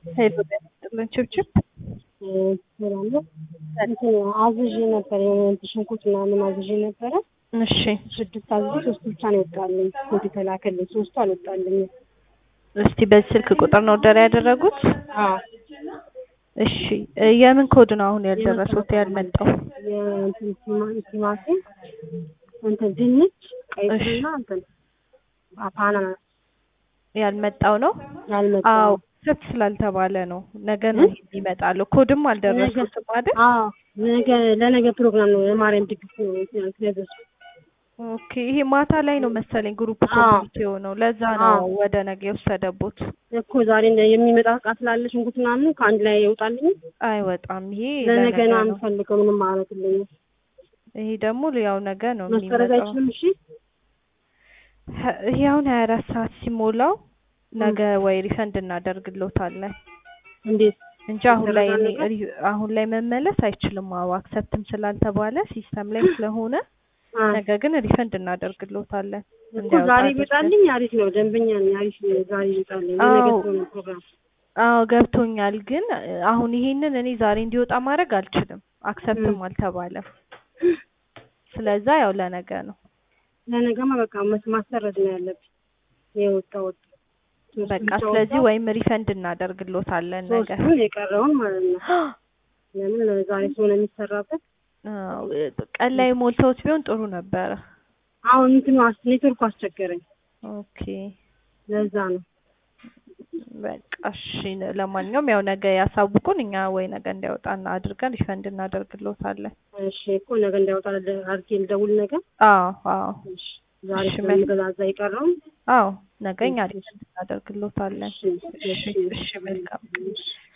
ሄሎ ጤና ይስጥልን ችብችብ እላለሁ እንትን አዝዤ ነበር የሆነ ሽንኩርት ምናምን አዝዤ ነበረ። እሺ ስድስት አዝዤ ሶስት ብቻ ነው የወጣልኝ። ኮድ የተላከልኝ ሶስቱ አልወጣልኝም። እስቲ በዚህ ስልክ ቁጥር ነው ኦርደር ያደረጉት? አዎ እሺ እ የምን ኮድ ነው አሁን ያልደረሱት ያልመጣው? የእንትን ቲማ- ቲማቲም እንትን ድንች ቀይ እሺ። ስርና እንትን አናናስ ያልመጣው ነው? ያልመጣው አዎ ሰት ስላልተባለ ነው። ነገ ነው እ? ይሄ ይመጣሉ። ኮድም አልደረሱትም አይደል? አዎ ነገ ለነገ ፕሮግራም ነው የማርያም ድግስ ነው እንትን ያዘዝኩት። ኦኬ ይሄ ማታ ላይ ነው መሰለኝ ግሩፕ አዎ። ኮሚኒቲ የሆነው ለዛ ነው አዎ። ወደ ነገ የወሰደቦት። እኮ ዛሬ እንደ የሚመጣ እቃ ስላለ ሽንኩርት ምናምን ከአንድ ላይ ይወጣልኝ። አይወጣም። ይሄ ለነገ ነው ነው። የምፈልገው ምንም አያደርግልኝም። ይሄ ደግሞ ያው ነገ ነው መሰረዝ የሚመጣው። አይችልም። እሺ ሀ- ይሄ አሁን ሀያ አራት ሰዓት ሲሞላው ነገ ወይ ሪፈንድ እናደርግሎታለን እንዴት እንጂ አሁን ላይ እኔ ይደረጋል ሪ- አሁን ላይ መመለስ አይችልም። አዎ አክሰፕትም ስላልተባለ ሲስተም ላይ ስለሆነ አ ነገ ግን ሪፈንድ እናደርግሎታለን። እኮ እንዲያወጣ ዛሬ አድርገን። ይመጣልኝ አሪፍ ነው። ደንበኛ ነኝ። አሪፍ ነው። ዛሬ ይመጣልኝ የነገ አዎ። ስለሆነ ፕሮግራም አዎ ገብቶኛል። ግን እ፣ አሁን ይሄንን እኔ ዛሬ እንዲወጣ ማድረግ አልችልም። አክሰፕትም ም። አልተባለም። ስለዛ ያው ለነገ ነው። ለነገማ በቃ መስ- ማሰረዝ ነው ያለብኝ። የወጣ ወጣ ሶስቱ በቃ ብቻ ስለዚህ ወጣ። ወይም ሪፈንድ እናደርግሎታለን ነገ። ሶስቱን የቀረውን ማለት ነው። ለምን ዛሬ ስለሆነ የሚሰራበት አዎ፣ እ፣ ቀን ላይ ሞልተውት ቢሆን ጥሩ ነበረ። አሁን እንትኑ አስ- ኔትወርኩ አስቸገረኝ። ኦኬ ለዛ ነው። በቃ እሺ። ለማንኛውም ያው ነገ ያሳውቁን፣ እኛ ወይ ነገ እንዲያወጣና አድርገን ሪፈንድ እናደርግሎታለን። እሺ እኮ ነገ እንዳይወጣ ለ- አድርጌ ልደውል ነገ። አዎ አዎ እሺ ዛሬ እሺ፣ ስለምገዛዛ የቀረውን አዎ ነገ እኛ ሪፈንድ እናደርግሎታለን። እሺ እሺ እሺ እሺ መልካም እሺ